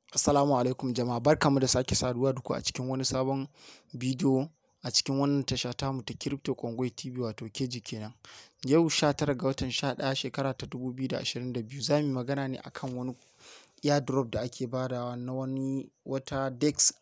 Assalamu alaikum jama'a barkanmu da sake saduwa da ku a cikin wani sabon bidiyo a cikin wannan tasha tamu ta Crypto Congo TV wato KG kenan. Yau 19 ga watan 11 shekara ta 2022 za mu yi magana ne akan wani airdrop da ake badawa na wani wata DEX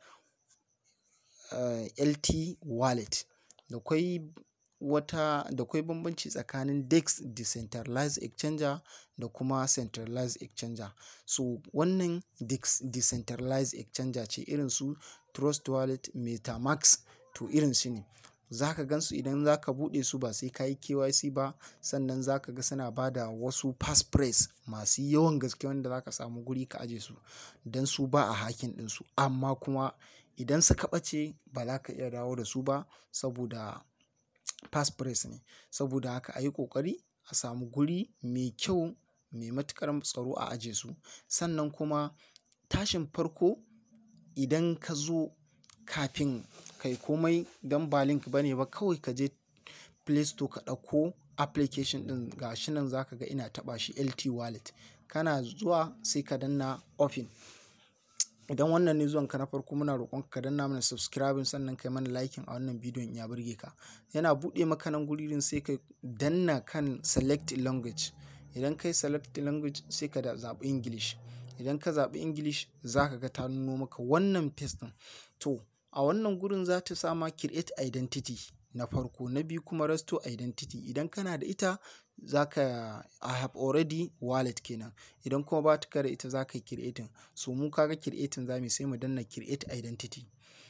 uh, LT wallet. Da kwai wata da kwai bambanci tsakanin DEX decentralized exchanger da kuma centralized exchanger. So wannan DEX decentralized exchanger ce irin su Trust Wallet, MetaMask to irin su ne. Za ka gan su idan za ka buɗe su ba sai ka yi KYC ba sannan za ka ga suna ba da wasu passphrase masu yawan gaske wanda za ka samu guri ka aje su don su ba a hacking ɗinsu amma kuma idan suka ɓace ba za ka iya dawo da su ba saboda passphrase ne. Saboda haka a yi ƙoƙari a samu guri mai kyau mai matuƙar tsaro a aje su. Sannan kuma tashin farko idan ka zo kafin kai komai don ba link ba ne ba kawai ka je Play Store ka ɗauko application ɗin ga shi nan za ka ga ina taɓa shi LT wallet. Kana zuwa sai ka danna open. Idan wannan ne zuwanka na farko muna roƙon ka danna mana subscribing sannan kai mana liking a wannan bidiyon in ya burge ka. Yana buɗe maka nan guri ɗin sai ka danna kan select language. Idan kai select language sai ka zaɓi English. Idan ka zaɓi English za ka ga ta nuno maka wannan paste ɗin. To a wannan gurin za ta sama create identity na farko na biyu kuma restore identity. Idan kana da ita za ka I have already wallet kenan. Idan kuma ba ka da ita za ka yi creating. So mu ka ga creating za mu yi sai mu danna create identity.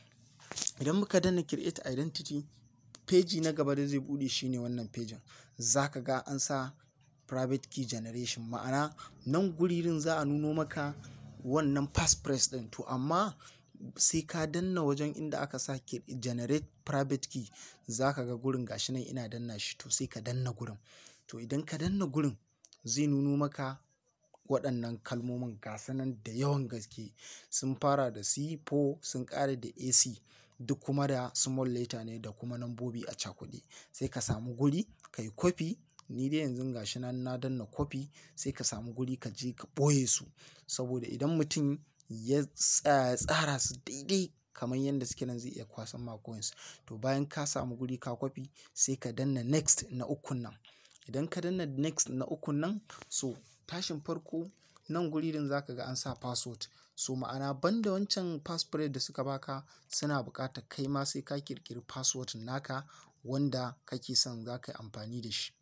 Idan muka danna create identity feji na gaba da zai buɗe shine wannan fejin. Za ka ga an sa private key generation ma'ana nan guririn za a nuno maka wannan passphrase ɗin to amma sai ka danna wajen inda aka sa generate private key za ka ga gurin gashi nan ina danna shi to sai ka danna gurin. To idan ka danna gurin zai nuno maka waɗannan kalmomin gasu nan da yawan gaske sun fara da C4 sun ƙare da AC duk kuma da small letter ne da kuma nambobi a cakuɗe. Sai ka samu guri ka yi copy ni dai yanzu gashi nan na danna copy sai ka samu guri ka je ka ɓoye su saboda idan mutum ya tsaya ya tsara su daidai kamar yadda suke nan zai iya kwasan ma coins. To bayan ka samu guri ka copy sai ka danna next na ukun nan. Idan ka danna next na ukun nan so tashin farko nan guri ɗin za ka ga an sa password. So ma'ana banda wancan passphrase da suka baka suna buƙatar kai ma sai ka ƙirƙiri password naka wanda kake son za ka yi amfani da shi.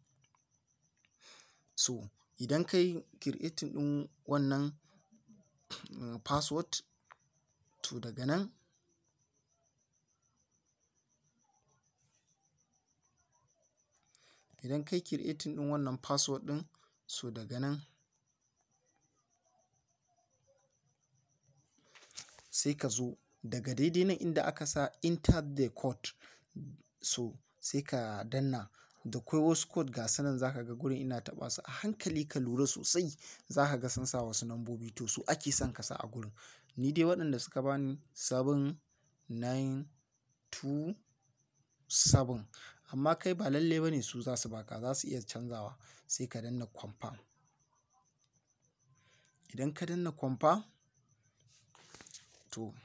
So idan ka yi creating ɗin wannan password to daga nan idan ka yi creating ɗin wannan password ɗin so daga nan sai ka zo daga daidai nan inda aka sa enter the code so sai ka danna da kwai wasu code ga su nan za ka ga gurin ina taɓa su a hankali ka lura sosai za ka ga sun sa wasu nambobi to su ake son ka sa a gurin. Ni dai waɗanda suka bani seven nine two seven amma kai ba lalle ba ne su za su baka za su iya canzawa sai ka danna confirm. Idan ka danna confirm to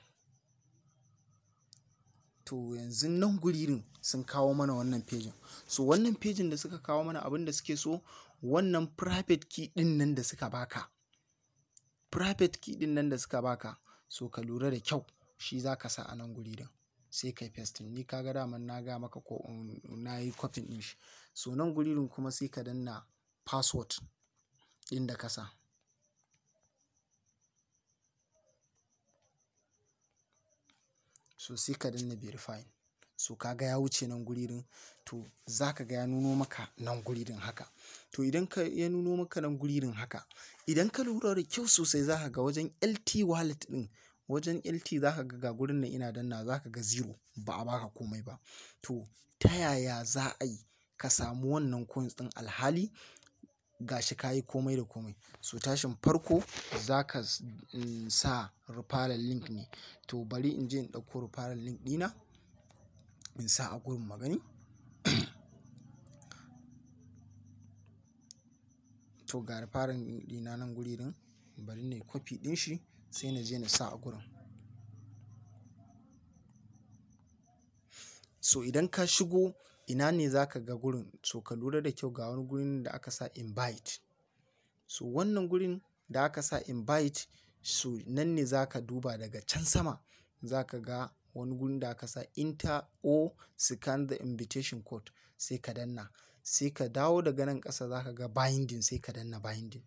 to yanzu nan guririn sun kawo mana wannan fejin. So wannan fejin da suka kawo mana abin da suke so wannan private key ɗin nan da suka baka. Private key ɗin nan da suka baka so ka lura da kyau shi za ka sa a nan guri ɗin sai ka yi pasting. Ni ka ga daman na gaya maka ko na yi copy ɗin shi. So nan guririn kuma sai ka danna password ɗin da ka sa. So sai ka danna verify. So ka ga ya wuce nan guririn to za ka ga ya nuno maka nan guririn haka. To idan ka ya nuno maka nan guririn haka idan ka lura da kyau sosai za ka ga wajen LT wallet ɗin wajen LT za ka ga ga gurin nan ina danna za ka ga zero ba a baka komai ba. To ta yaya za a yi ka samu wannan coins ɗin alhali gashi ka yi komai da komai. So tashin farko za ka sa referral link ne. To bari in je in ɗauko referral link ɗina in sa a gurin magani. To ga referral link ɗina nan guri ɗin bari na yi copy ɗin shi sai na je na sa a gurin. So idan ka shigo ina ne za ka ga gurin? So ka lura da kyau ga wani gurin da aka sa invite. So wannan gurin da aka sa invite so nan ne za ka duba daga can sama za ka ga wani gurin da aka sa enter or scan the invitation code sai ka danna. Sai ka dawo daga nan ƙasa za ka ga binding sai ka danna binding.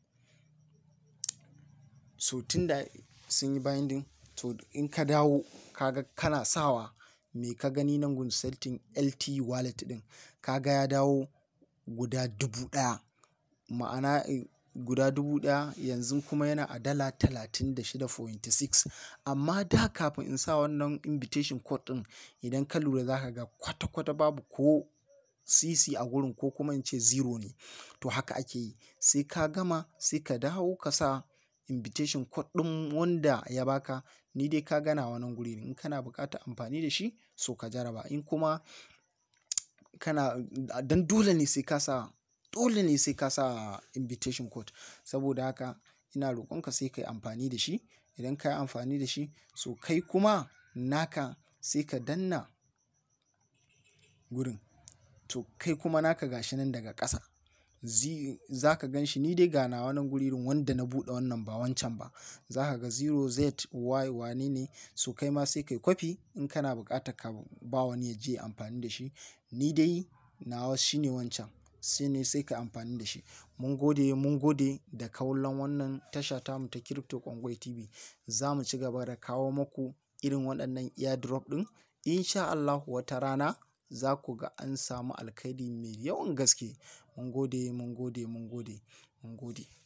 So tun da sun yi binding to in ka dawo ka ga kana sawa me ka gani nan gun setting LT wallet ɗin ka ga ya dawo guda dubu ɗaya. Ma'ana guda dubu ɗaya yanzu kuma yana a dala talatin da shida point six. Amma da kafin in sa wannan invitation code ɗin idan ka lura za ka ga kwata kwata babu ko sisi a gurin ko kuma in ce zero ne. To haka ake yi. Sai ka gama sai ka dawo ka sa invitation code ɗin wanda ya ba ka. Ni dai ka ga nawa nan guri in kana buƙatar amfani da shi so ka jarraba. In kuma kana don dole ne sai ka sa dole ne sai ka sa invitation code. Saboda haka ina rokon ka sai ka yi amfani da shi. Idan ka yi amfani da shi so kai kuma naka sai ka danna gurin. To kai kuma naka gashi nan daga ƙasa. Zi za ka gan shi ni dai ga nawa nan guri wanda na buɗe wannan ba wancan ba. Za ka ga zero Z Y wane ne so kai ma sai ka yi kwafi in kana buƙatar ka ba wani ya je ya yi amfani da shi. Ni dai nawa shine wancan sai ne sai ka yi amfani da shi. Mun gode, mun gode da kallon wannan tasha tamu ta Crypto Kongo TV. Za mu ci gaba da kawo maku irin waɗannan airdrop ɗin. In sha Allahu wata rana za ku ga an samu alkairi mai yawan gaske. Mun gode, mun gode, mun gode, mun gode.